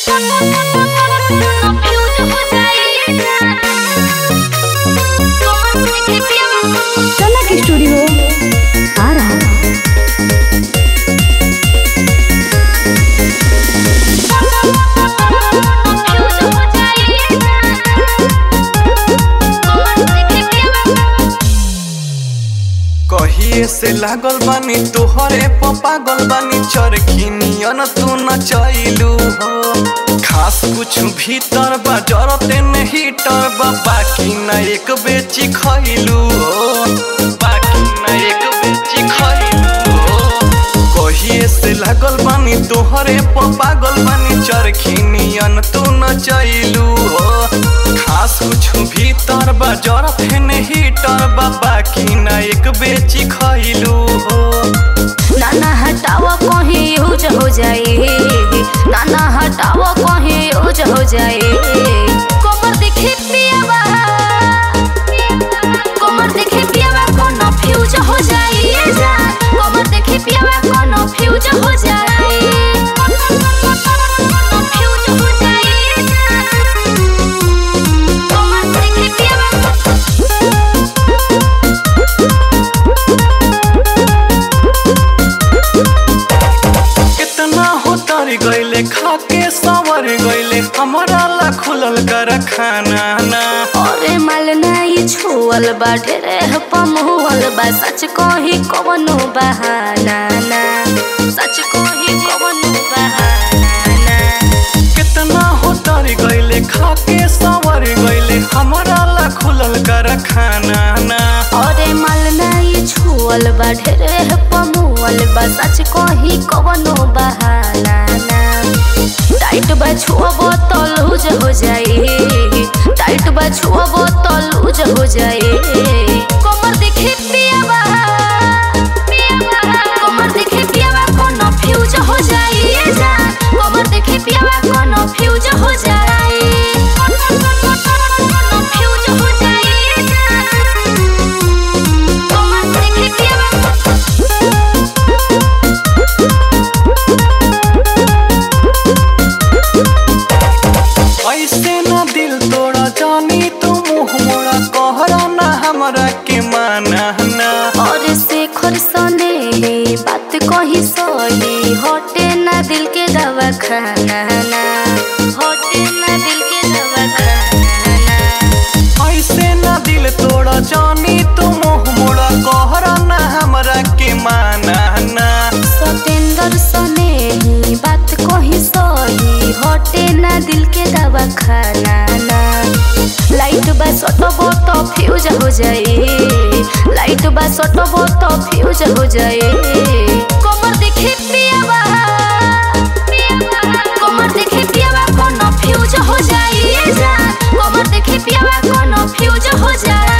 कनक studio आ रहा है कहिए से लागल बानी तोहरे पागल बानी चरखिनियन तू न चैलू हो खास कुछ भीतर बा जरते न हीटर बा बाकी न एक बेची खैलू हो बाकी न एक बेची खैलू हो कहिए से लागल बानी तोहरे पागल बानी चरखिनियन तू न चैलू हो खास कुछ भीतर बा जरते न हीटर बा बाकी न एक बेची खैलू हो नाना हटावा कहीं यूज हो जाए नाना हटावा कहीं यूज हो जाए कमर देखे पियावा कमर देखे पियावा कोनो फ्यूज हो जाए कमर देखे पियावा कोनो फ्यूज हो जाए फ्यूज हो जाए कमर देखे पियावा कितना हो तर गईले खाके सवर गईले हमारा ला खुलल कर खाना ना अरे माल नाही छुअल बा ढेरे पमुअल बा सच कही कवनो बहाना ना सच कही कवनो बहाना ना कितना हो तर गईले खाके सवर गईले हमारा ला खुलल कर खाना ना अरे माल नाही छुअल बा ढेरे पमुअल बा सच कही कवनो बहाना ना टाइट बा छुअबो तो लूज हो जाए टाइट बा छुअबो तो लूज हो जाए कमर देखे पियावा कमर देखे पियावा कोनो फ्यूज हो जाए कमर देखे पियावा कोनो फ्यूज हो जाए कोनो फ्यूज हो जाए कमर देखे पियावा ऐसे ना दिल तोड़ा जानी तू मुँह मोड़ा कहरा ना हमरा के माना ना और से खरसने बात कही सही हटे ना दिल के दवा खाना ना हटे ना दिल के दवा खाना ना ऐसे ना दिल तोड़ा जानी तू मुँह मोड़ा कहरा ना हमरा के माना ना सतेंद्र सने ही बात कही सही हटे ना दिल के दवा खाना ना लाइट बा सटबो तो फ्यूज हो जाए लाइट बा सटबो तो फ्यूज हो जाए कमर देखे पियावा कमर देखे पियावा कोनो फ्यूज हो जाए कमर देखे पियावा कोनो फ्यूज हो जाए